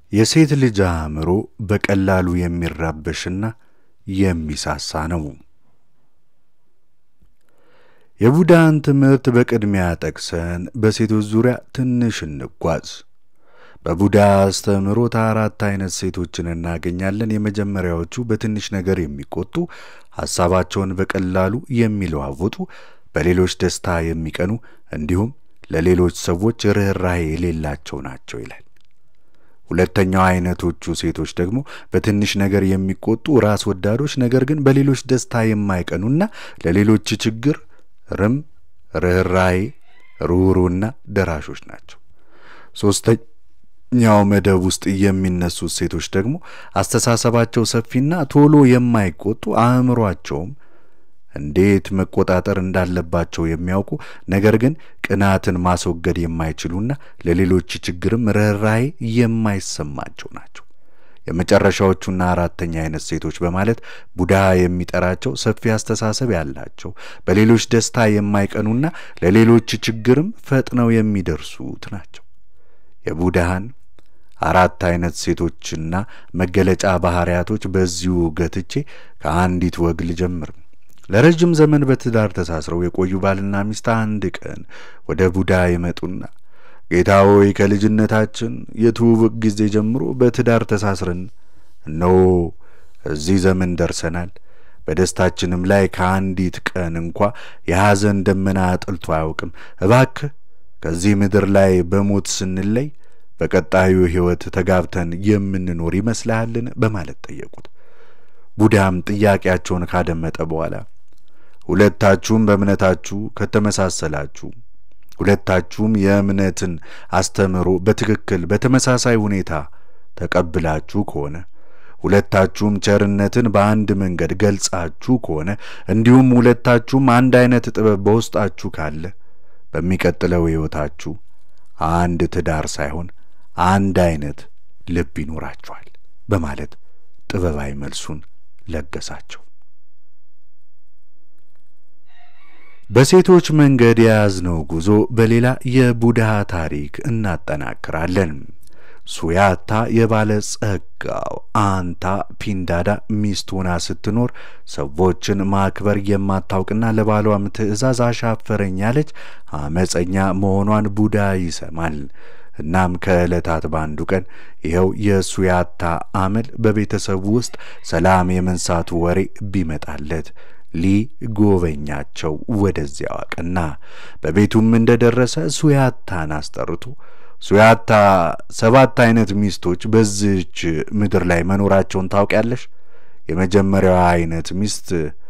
የሴት ልጅ አእምሮ በቀላሉ የሚራበሽና የሚሳሳ ነው። የቡዳን ትምህርት በቅድሚያ ጠቅሰን በሴቶች ዙሪያ ትንሽ እንጓዝ። በቡዳ አስተምህሮት አራት አይነት ሴቶችን እናገኛለን። የመጀመሪያዎቹ በትንሽ ነገር የሚቆጡ፣ ሐሳባቸውን በቀላሉ የሚለዋውጡ፣ በሌሎች ደስታ የሚቀኑ እንዲሁም ለሌሎች ሰዎች ርኅራኄ የሌላቸው ናቸው ይላል። ሁለተኛው አይነቶቹ ሴቶች ደግሞ በትንሽ ነገር የሚቆጡ ራስ ወዳዶች፣ ነገር ግን በሌሎች ደስታ የማይቀኑና ለሌሎች ችግር ርም ርኅራኄ ሩህሩህና ደራሾች ናቸው። ሶስተኛው መደብ ውስጥ የሚነሱት ሴቶች ደግሞ አስተሳሰባቸው ሰፊና ቶሎ የማይቆጡ አእምሯቸውም እንዴት መቆጣጠር እንዳለባቸው የሚያውቁ ነገር ግን ቅናትን ማስወገድ የማይችሉና ለሌሎች ችግርም ርኅራኄ የማይሰማቸው ናቸው። የመጨረሻዎቹና አራተኛ አይነት ሴቶች በማለት ቡዳ የሚጠራቸው ሰፊ አስተሳሰብ ያላቸው በሌሎች ደስታ የማይቀኑና ለሌሎች ችግርም ፈጥነው የሚደርሱት ናቸው። የቡዳህን አራት አይነት ሴቶችና መገለጫ ባህሪያቶች በዚሁ ገትቼ ከአንዲት ወግ ልጀምር። ለረጅም ዘመን በትዳር ተሳስረው የቆዩ ባልና ሚስት አንድ ቀን ወደ ቡዳ ይመጡና ጌታ ሆይ ከልጅነታችን የትውውቅ ጊዜ ጀምሮ በትዳር ተሳስረን እነሆ እዚህ ዘመን ደርሰናል። በደስታችንም ላይ ከአንዲት ቀን እንኳ የሐዘን ደመና ጥልቶ አያውቅም። እባክህ ከዚህ ምድር ላይ በሞት ስንለይ በቀጣዩ ሕይወት ተጋብተን የምንኖር ይመስልሃልን? በማለት ጠየቁት። ቡዳም ጥያቄያቸውን ካደመጠ በኋላ ሁለታችሁም በእምነታችሁ ከተመሳሰላችሁ ሁለታችሁም የእምነትን አስተምህሮ በትክክል በተመሳሳይ ሁኔታ ተቀብላችሁ ከሆነ ሁለታችሁም ቸርነትን በአንድ መንገድ ገልጻችሁ ከሆነ እንዲሁም ሁለታችሁም አንድ አይነት ጥበብ በውስጣችሁ ካለ በሚቀጥለው ሕይወታችሁ አንድ ትዳር ሳይሆን አንድ አይነት ልብ ይኖራችኋል በማለት ጥበባዊ መልሱን ለገሳቸው። በሴቶች መንገድ የያዝነው ጉዞ በሌላ የቡድሃ ታሪክ እናጠናክራለን። ሱያታ የባለ ጸጋው አንታ ፒንዳዳ ሚስት ሆና ስትኖር ሰዎችን ማክበር የማታውቅና ለባሏም ትዕዛዝ አሻፈረኝ ያለች አመፀኛ መሆኗን ቡዳ ይሰማል። እናም ከዕለታት በአንዱ ቀን ይኸው የሱያታ አመል በቤተሰቡ ውስጥ ሰላም የመንሳቱ ወሬ ቢመጣለት ሊጎበኛቸው ወደዚያው አቀና። በቤቱም እንደደረሰ ሱያታን አስጠርቶ ሱያታ ሰባት አይነት ሚስቶች በዚች ምድር ላይ መኖራቸውን ታውቂያለሽ? የመጀመሪያዋ አይነት ሚስት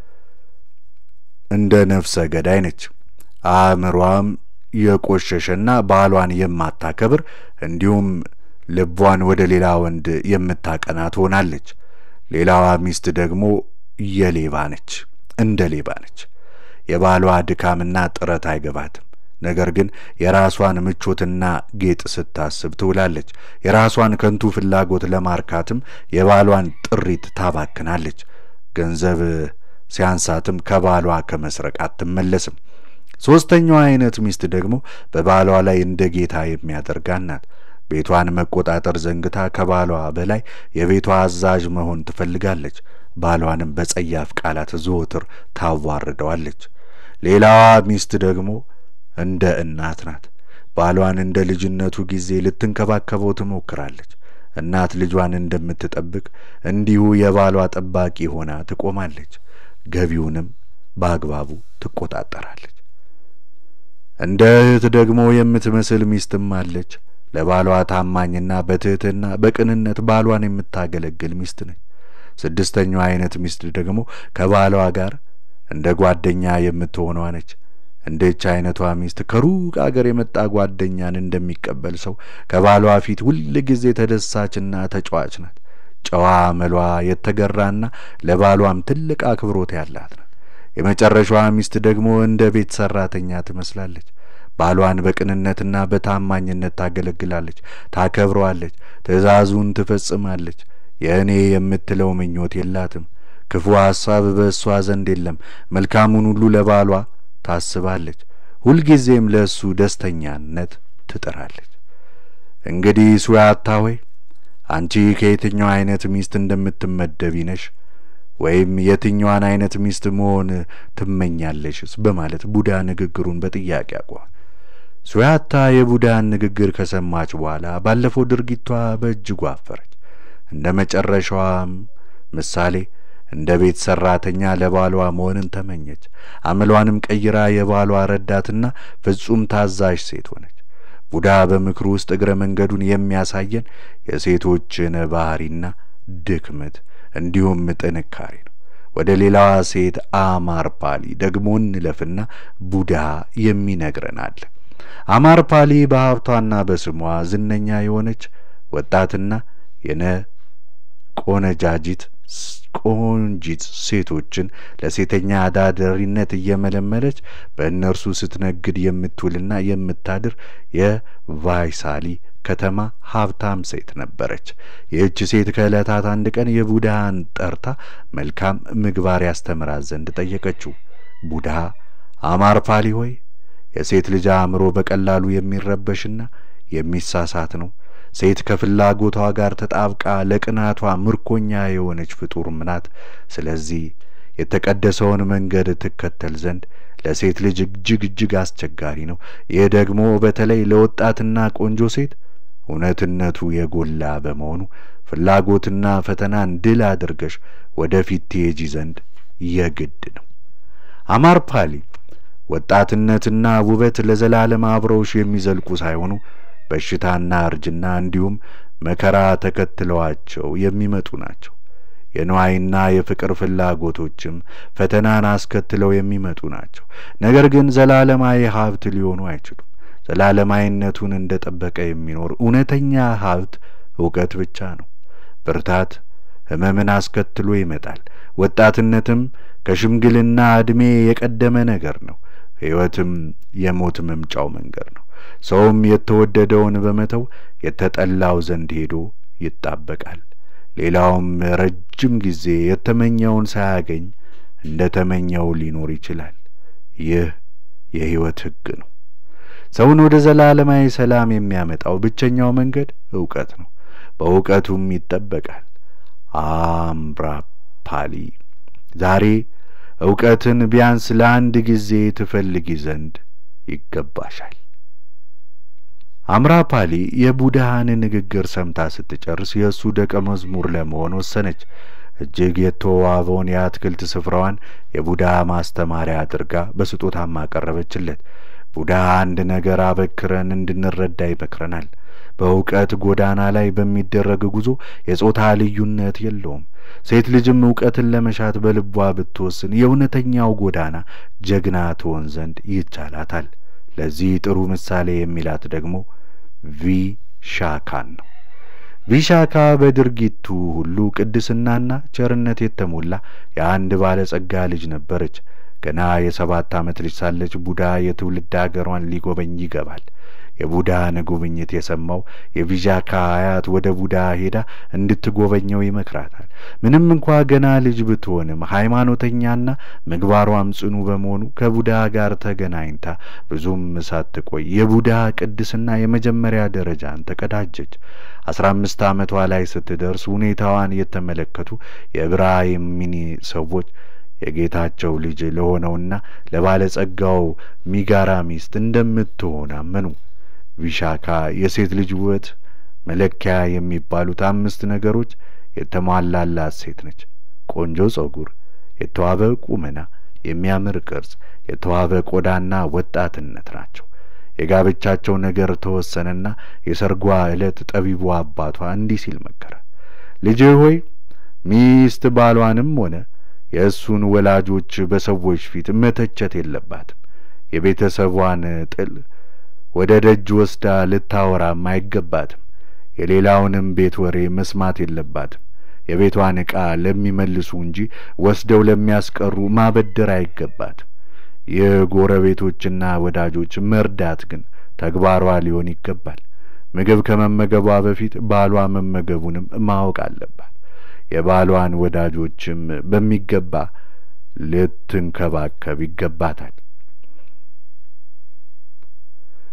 እንደ ነፍሰ ገዳይ ነች። አእምሯም የቆሸሸና ባሏን የማታከብር እንዲሁም ልቧን ወደ ሌላ ወንድ የምታቀና ትሆናለች። ሌላዋ ሚስት ደግሞ የሌባ ነች እንደ ሌባ ነች። የባሏ ድካምና ጥረት አይገባትም። ነገር ግን የራሷን ምቾትና ጌጥ ስታስብ ትውላለች። የራሷን ከንቱ ፍላጎት ለማርካትም የባሏን ጥሪት ታባክናለች። ገንዘብ ሲያንሳትም ከባሏ ከመስረቅ አትመለስም። ሦስተኛዋ አይነት ሚስት ደግሞ በባሏ ላይ እንደ ጌታ የሚያደርጋት ናት። ቤቷን መቆጣጠር ዘንግታ ከባሏ በላይ የቤቷ አዛዥ መሆን ትፈልጋለች። ባሏንም በጸያፍ ቃላት ዘወትር ታዋርደዋለች። ሌላዋ ሚስት ደግሞ እንደ እናት ናት። ባሏን እንደ ልጅነቱ ጊዜ ልትንከባከበው ትሞክራለች። እናት ልጇን እንደምትጠብቅ እንዲሁ የባሏ ጠባቂ ሆና ትቆማለች። ገቢውንም በአግባቡ ትቆጣጠራለች። እንደ እህት ደግሞ የምትመስል ሚስትም አለች። ለባሏ ታማኝና በትህትና በቅንነት ባሏን የምታገለግል ሚስት ነች። ስድስተኛዋ አይነት ሚስት ደግሞ ከባሏ ጋር እንደ ጓደኛ የምትሆኗ ነች። እንደች አይነቷ ሚስት ከሩቅ አገር የመጣ ጓደኛን እንደሚቀበል ሰው ከባሏ ፊት ሁል ጊዜ ተደሳችና ተጫዋች ናት። ጨዋ መሏ የተገራና ለባሏም ትልቅ አክብሮት ያላት ናት። የመጨረሻዋ ሚስት ደግሞ እንደ ቤት ሰራተኛ ትመስላለች። ባሏን በቅንነትና በታማኝነት ታገለግላለች፣ ታከብረዋለች፣ ትእዛዙን ትፈጽማለች። የእኔ የምትለው ምኞት የላትም። ክፉ ሐሳብ በእሷ ዘንድ የለም። መልካሙን ሁሉ ለባሏ ታስባለች። ሁልጊዜም ለእሱ ደስተኛነት ትጥራለች። እንግዲህ ሱያታ ሆይ አንቺ ከየትኛው አይነት ሚስት እንደምትመደቢ ነሽ ወይም የትኛዋን አይነት ሚስት መሆን ትመኛለሽስ? በማለት ቡዳ ንግግሩን በጥያቄ አቋ ሱያታ የቡዳን ንግግር ከሰማች በኋላ ባለፈው ድርጊቷ በእጅጉ አፈረች። እንደ መጨረሻዋም ምሳሌ እንደ ቤት ሰራተኛ ለባሏ መሆንን ተመኘች። አመሏንም ቀይራ የባሏ ረዳትና ፍጹም ታዛዥ ሴት ሆነች። ቡዳ በምክሩ ውስጥ እግረ መንገዱን የሚያሳየን የሴቶችን ባህሪና ድክመት እንዲሁም ጥንካሬ ነው። ወደ ሌላዋ ሴት አማርፓሊ ደግሞ እንለፍና ቡዳ የሚነግረን አለ። አማርፓሊ በሀብቷና በስሟ ዝነኛ የሆነች ወጣትና የነ ቆነጃጂት ቆንጂት ሴቶችን ለሴተኛ አዳዳሪነት እየመለመለች በእነርሱ ስትነግድ የምትውልና የምታድር የቫይሳሊ ከተማ ሀብታም ሴት ነበረች። ይህች ሴት ከዕለታት አንድ ቀን የቡድሃን ጠርታ መልካም ምግባር ያስተምራት ዘንድ ጠየቀችው። ቡድሃ አማርፓሊ ሆይ የሴት ልጅ አእምሮ በቀላሉ የሚረበሽና የሚሳሳት ነው። ሴት ከፍላጎቷ ጋር ተጣብቃ ለቅናቷ ምርኮኛ የሆነች ፍጡር ናት። ስለዚህ የተቀደሰውን መንገድ ትከተል ዘንድ ለሴት ልጅ እጅግ እጅግ አስቸጋሪ ነው። ይህ ደግሞ በተለይ ለወጣትና ቆንጆ ሴት እውነትነቱ የጎላ በመሆኑ ፍላጎትና ፈተናን ድል አድርገሽ ወደፊት ትሄጂ ዘንድ የግድ ነው። አማርፓሊ ወጣትነትና ውበት ለዘላለም አብረውሽ የሚዘልቁ ሳይሆኑ በሽታና እርጅና እንዲሁም መከራ ተከትለዋቸው የሚመጡ ናቸው። የንዋይና የፍቅር ፍላጎቶችም ፈተናን አስከትለው የሚመጡ ናቸው። ነገር ግን ዘላለማዊ ሀብት ሊሆኑ አይችሉም። ዘላለማዊነቱን እንደ ጠበቀ የሚኖር እውነተኛ ሀብት እውቀት ብቻ ነው። ብርታት ሕመምን አስከትሎ ይመጣል። ወጣትነትም ከሽምግልና ዕድሜ የቀደመ ነገር ነው። ሕይወትም የሞት መምጫው መንገድ ነው። ሰውም የተወደደውን በመተው የተጠላው ዘንድ ሄዶ ይጣበቃል። ሌላውም ረጅም ጊዜ የተመኘውን ሳያገኝ እንደ ተመኘው ሊኖር ይችላል። ይህ የሕይወት ሕግ ነው። ሰውን ወደ ዘላለማዊ ሰላም የሚያመጣው ብቸኛው መንገድ እውቀት ነው። በእውቀቱም ይጠበቃል። አምራፓሊ ዛሬ እውቀትን ቢያንስ ለአንድ ጊዜ ትፈልጊ ዘንድ ይገባሻል። አምራፓሊ የቡድሃን ንግግር ሰምታ ስትጨርስ የእሱ ደቀ መዝሙር ለመሆን ወሰነች። እጅግ የተዋበውን የአትክልት ስፍራዋን የቡድሃ ማስተማሪያ አድርጋ በስጦታም አቀረበችለት። ቡድሃ አንድ ነገር አበክረን እንድንረዳ ይመክረናል። በእውቀት ጎዳና ላይ በሚደረግ ጉዞ የጾታ ልዩነት የለውም። ሴት ልጅም እውቀትን ለመሻት በልቧ ብትወስን የእውነተኛው ጎዳና ጀግና ትሆን ዘንድ ይቻላታል። ለዚህ ጥሩ ምሳሌ የሚላት ደግሞ ቪሻካን ነው። ቪሻካ በድርጊቱ ሁሉ ቅድስናና ቸርነት የተሞላ የአንድ ባለጸጋ ልጅ ነበረች። ገና የሰባት ዓመት ልጅ ሳለች ቡዳ የትውልድ አገሯን ሊጎበኝ ይገባል። የቡዳን ጉብኝት የሰማው የቪዣካ አያት ወደ ቡዳ ሄዳ እንድትጎበኘው ይመክራታል። ምንም እንኳ ገና ልጅ ብትሆንም ሃይማኖተኛና ምግባሯም ጽኑ በመሆኑ ከቡዳ ጋር ተገናኝታ ብዙም ሳትቆይ የቡዳ ቅድስና የመጀመሪያ ደረጃን ተቀዳጀች። አስራ አምስት ዓመቷ ላይ ስትደርስ ሁኔታዋን የተመለከቱ የብራሂሚኒ ሰዎች የጌታቸው ልጅ ለሆነውና ለባለጸጋው ሚጋራ ሚስት እንደምትሆን አመኑ። ቪሻካ የሴት ልጅ ውበት መለኪያ የሚባሉት አምስት ነገሮች የተሟላላት ሴት ነች። ቆንጆ ጸጉር፣ የተዋበ ቁመና፣ የሚያምር ቅርጽ፣ የተዋበ ቆዳና ወጣትነት ናቸው። የጋብቻቸው ነገር ተወሰነና የሰርጓ ዕለት ጠቢቡ አባቷ እንዲህ ሲል መከረ። ልጄ ሆይ ሚስት ባሏንም ሆነ የእሱን ወላጆች በሰዎች ፊት መተቸት የለባትም። የቤተሰቧን ጥል ወደ ደጅ ወስዳ ልታወራም አይገባትም። የሌላውንም ቤት ወሬ መስማት የለባትም። የቤቷን ዕቃ ለሚመልሱ እንጂ ወስደው ለሚያስቀሩ ማበደር አይገባትም። ይህ ጎረቤቶችና ወዳጆች መርዳት ግን ተግባሯ ሊሆን ይገባል። ምግብ ከመመገቧ በፊት ባሏ መመገቡንም ማወቅ አለባት። የባሏን ወዳጆችም በሚገባ ልትንከባከብ ይገባታል።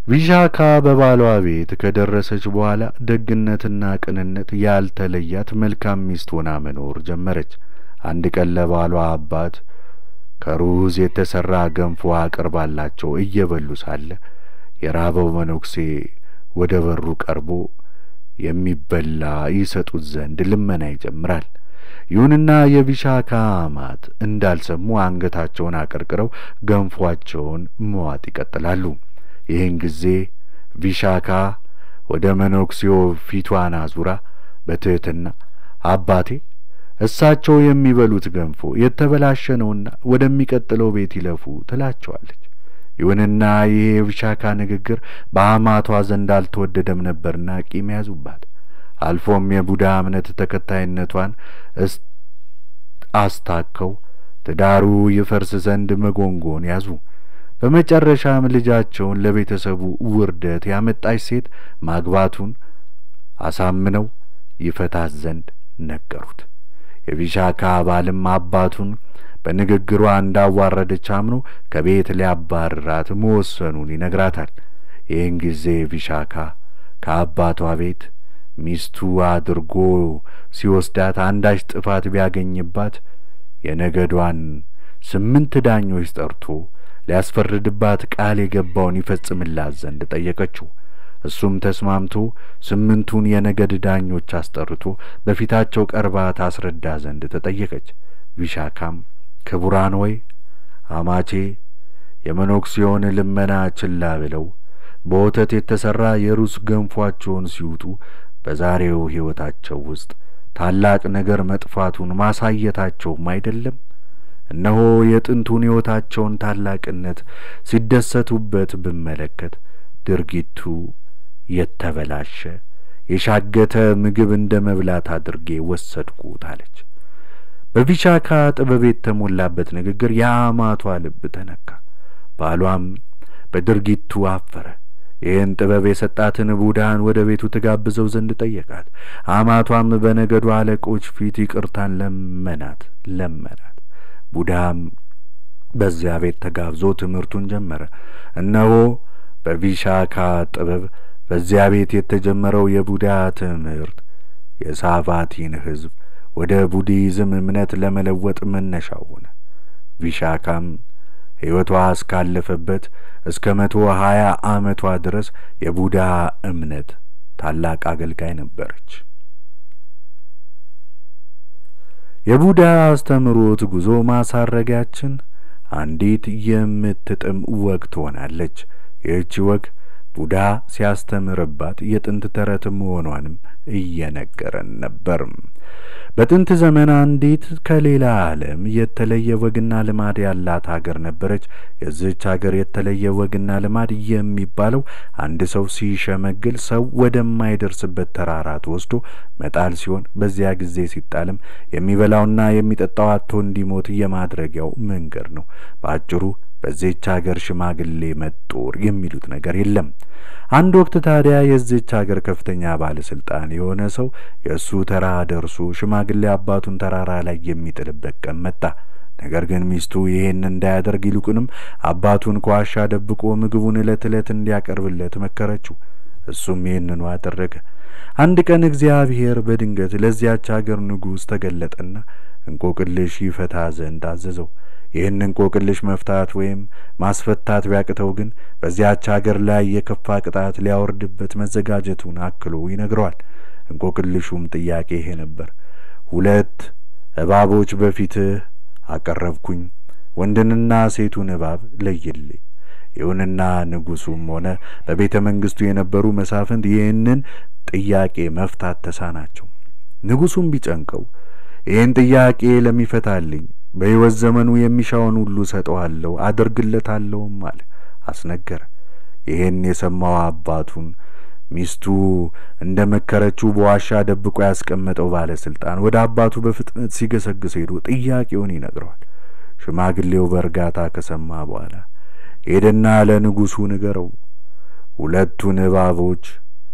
ቪሻካ በባሏ ቤት ከደረሰች በኋላ ደግነትና ቅንነት ያልተለያት መልካም ሚስት ሆና መኖር ጀመረች። አንድ ቀን ለባሏ አባት ከሩዝ የተሠራ ገንፎ አቅርባላቸው እየበሉ ሳለ የራበው መነኩሴ ወደ በሩ ቀርቦ የሚበላ ይሰጡት ዘንድ ልመና ይጀምራል። ይሁንና የቪሻካ አማት እንዳልሰሙ አንገታቸውን አቀርቅረው ገንፏቸውን መዋጥ ይቀጥላሉ። ይህን ጊዜ ቪሻካ ወደ መነኩሴው ፊቷን አዙራ በትሕትና አባቴ እሳቸው የሚበሉት ገንፎ የተበላሸ ነውና ወደሚቀጥለው ቤት ይለፉ ትላቸዋለች። ይሁንና ይህ የቪሻካ ንግግር በአማቷ ዘንድ አልተወደደም ነበርና ቂም ያዙባት። አልፎም የቡዳ እምነት ተከታይነቷን አስታከው ትዳሩ ይፈርስ ዘንድ መጎንጎን ያዙ። በመጨረሻም ልጃቸውን ለቤተሰቡ ውርደት ያመጣች ሴት ማግባቱን አሳምነው ይፈታት ዘንድ ነገሩት። የቪሻካ ባልም አባቱን በንግግሯ እንዳዋረደች አምኖ ከቤት ሊያባርራት መወሰኑን ይነግራታል። ይህን ጊዜ ቪሻካ ከአባቷ ቤት ሚስቱ አድርጎ ሲወስዳት አንዳች ጥፋት ቢያገኝባት የነገዷን ስምንት ዳኞች ጠርቶ ሊያስፈርድባት ቃል የገባውን ይፈጽምላት ዘንድ ጠየቀችው። እሱም ተስማምቶ ስምንቱን የነገድ ዳኞች አስጠርቶ በፊታቸው ቀርባ ታስረዳ ዘንድ ተጠየቀች። ቪሻካም ክቡራን ሆይ አማቼ የመነኩሴውን ልመና ችላ ብለው በወተት የተሠራ የሩዝ ገንፏቸውን ሲውጡ በዛሬው ሕይወታቸው ውስጥ ታላቅ ነገር መጥፋቱን ማሳየታቸውም አይደለም። እነሆ የጥንቱን ሕይወታቸውን ታላቅነት ሲደሰቱበት ብመለከት ድርጊቱ የተበላሸ የሻገተ ምግብ እንደ መብላት አድርጌ ወሰድኩት አለች። በቪሻካ ጥበብ የተሞላበት ንግግር የአማቷ ልብ ተነካ። ባሏም በድርጊቱ አፈረ። ይህን ጥበብ የሰጣትን ቡዳን ወደ ቤቱ ትጋብዘው ዘንድ ጠየቃት። አማቷም በነገዱ አለቆች ፊት ይቅርታን ለመናት ለመናት። ቡዳም በዚያ ቤት ተጋብዞ ትምህርቱን ጀመረ። እነሆ በቪሻካ ጥበብ በዚያ ቤት የተጀመረው የቡዳ ትምህርት የሳቫቲን ሕዝብ ወደ ቡዲዝም እምነት ለመለወጥ መነሻው ሆነ። ቪሻካም ሕይወቷ እስካለፈበት እስከ መቶ ሀያ ዓመቷ ድረስ የቡዳ እምነት ታላቅ አገልጋይ ነበረች። የቡዳ አስተምሮት ጉዞ ማሳረጊያችን አንዲት የምትጥም ወግ ትሆናለች። ይህች ወግ ቡዳ ሲያስተምርባት የጥንት ተረት መሆኗንም እየነገረን ነበር። በጥንት ዘመን አንዲት ከሌላ ዓለም የተለየ ወግና ልማድ ያላት ሀገር ነበረች። የዚህች ሀገር የተለየ ወግና ልማድ የሚባለው አንድ ሰው ሲሸመግል ሰው ወደማይደርስበት ተራራ ተወስዶ መጣል ሲሆን በዚያ ጊዜ ሲጣልም የሚበላውና የሚጠጣው አጥቶ እንዲሞት የማድረጊያው መንገድ ነው። በአጭሩ በዚህች ሀገር ሽማግሌ መጦር የሚሉት ነገር የለም። አንድ ወቅት ታዲያ የዚህች ሀገር ከፍተኛ ባለስልጣን የሆነ ሰው የእሱ ተራ ደርሶ ሽማግሌ አባቱን ተራራ ላይ የሚጥልበት ቀን መጣ። ነገር ግን ሚስቱ ይህን እንዳያደርግ ይልቁንም አባቱን ከዋሻ ደብቆ ምግቡን ዕለት ዕለት እንዲያቀርብለት መከረችው። እሱም ይህንኑ አደረገ። አንድ ቀን እግዚአብሔር በድንገት ለዚያች ሀገር ንጉሥ ተገለጠና እንቆቅልሽ ይፈታ ዘንድ አዘዘው። ይህን እንቆቅልሽ መፍታት ወይም ማስፈታት ቢያቅተው ግን በዚያች ሀገር ላይ የከፋ ቅጣት ሊያወርድበት መዘጋጀቱን አክሎ ይነግረዋል። እንቆቅልሹም ጥያቄ ይሄ ነበር። ሁለት እባቦች በፊትህ አቀረብኩኝ፣ ወንድንና ሴቱን እባብ ለይልኝ። ይሁንና ንጉሡም ሆነ በቤተ መንግስቱ የነበሩ መሳፍንት ይህንን ጥያቄ መፍታት ተሳናቸው። ንጉሡም ቢጨንቀው ይህን ጥያቄ ለሚፈታልኝ በሕይወት ዘመኑ የሚሻውን ሁሉ ሰጠዋለሁ አደርግለታለሁም አለ። አስነገረ። ይህን የሰማው አባቱን ሚስቱ እንደ መከረችው በዋሻ ደብቆ ያስቀመጠው ባለስልጣን ወደ አባቱ በፍጥነት ሲገሰግስ ሄዶ ጥያቄውን ይነግረዋል። ሽማግሌው በእርጋታ ከሰማ በኋላ ሄደና ለንጉሡ ንገረው፣ ሁለቱን እባቦች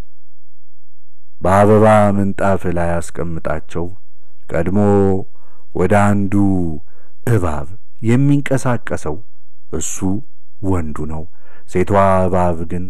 በአበባ ምንጣፍ ላይ አስቀምጣቸው ቀድሞ ወደ አንዱ እባብ የሚንቀሳቀሰው እሱ ወንዱ ነው። ሴቷ እባብ ግን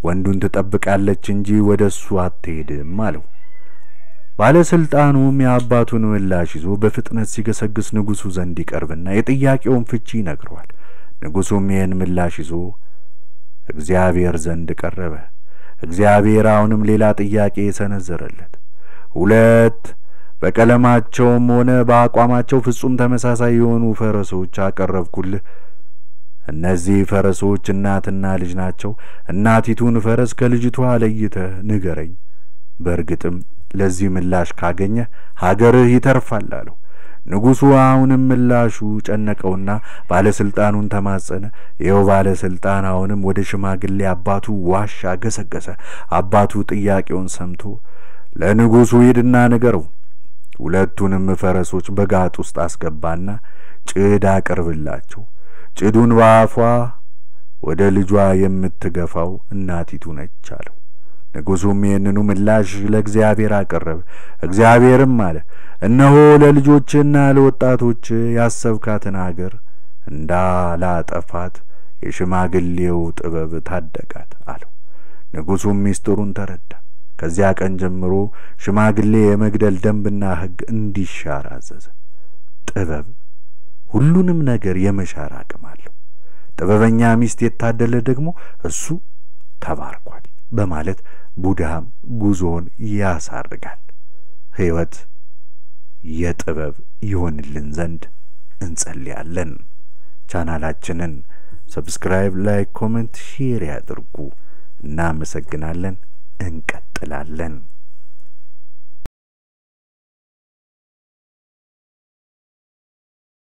ወንዱን ትጠብቃለች እንጂ ወደ እሱ አትሄድም አለው። ባለሥልጣኑም የአባቱን ምላሽ ይዞ በፍጥነት ሲገሰግስ ንጉሡ ዘንድ ይቀርብና የጥያቄውን ፍቺ ይነግረዋል። ንጉሡም ይህን ምላሽ ይዞ እግዚአብሔር ዘንድ ቀረበ። እግዚአብሔር አሁንም ሌላ ጥያቄ ሰነዘረለት። ሁለት በቀለማቸውም ሆነ በአቋማቸው ፍጹም ተመሳሳይ የሆኑ ፈረሶች አቀረብኩልህ። እነዚህ ፈረሶች እናትና ልጅ ናቸው። እናቲቱን ፈረስ ከልጅቷ ለይተህ ንገረኝ። በእርግጥም ለዚህ ምላሽ ካገኘህ ሀገርህ ይተርፋል አለው። ንጉሡ አሁንም ምላሹ ጨነቀውና ባለሥልጣኑን ተማጸነ። ይኸው ባለሥልጣን አሁንም ወደ ሽማግሌ አባቱ ዋሻ ገሰገሰ። አባቱ ጥያቄውን ሰምቶ ለንጉሡ ሂድና ንገረው፣ ሁለቱንም ፈረሶች በጋጥ ውስጥ አስገባና ጭድ አቅርብላቸው። ጭዱን በአፏ ወደ ልጇ የምትገፋው እናቲቱ ነች አለው። ንጉሡም ይህንኑ ምላሽ ለእግዚአብሔር አቀረበ። እግዚአብሔርም አለ፣ እነሆ ለልጆችና ለወጣቶች ያሰብካትን አገር እንዳላጠፋት የሽማግሌው ጥበብ ታደጋት አለው። ንጉሡም ሚስጥሩን ተረዳ። ከዚያ ቀን ጀምሮ ሽማግሌ የመግደል ደንብና ሕግ እንዲሻር አዘዘ። ጥበብ ሁሉንም ነገር የመሻር አቅም አለው። ጥበበኛ ሚስት የታደለ ደግሞ እሱ ተባርኳል በማለት ቡድሃም ጉዞውን ያሳርጋል። ሕይወት የጥበብ ይሆንልን ዘንድ እንጸልያለን። ቻናላችንን ሰብስክራይብ፣ ላይክ፣ ኮሜንት፣ ሼር ያድርጉ። እናመሰግናለን። እንቀጥላለን።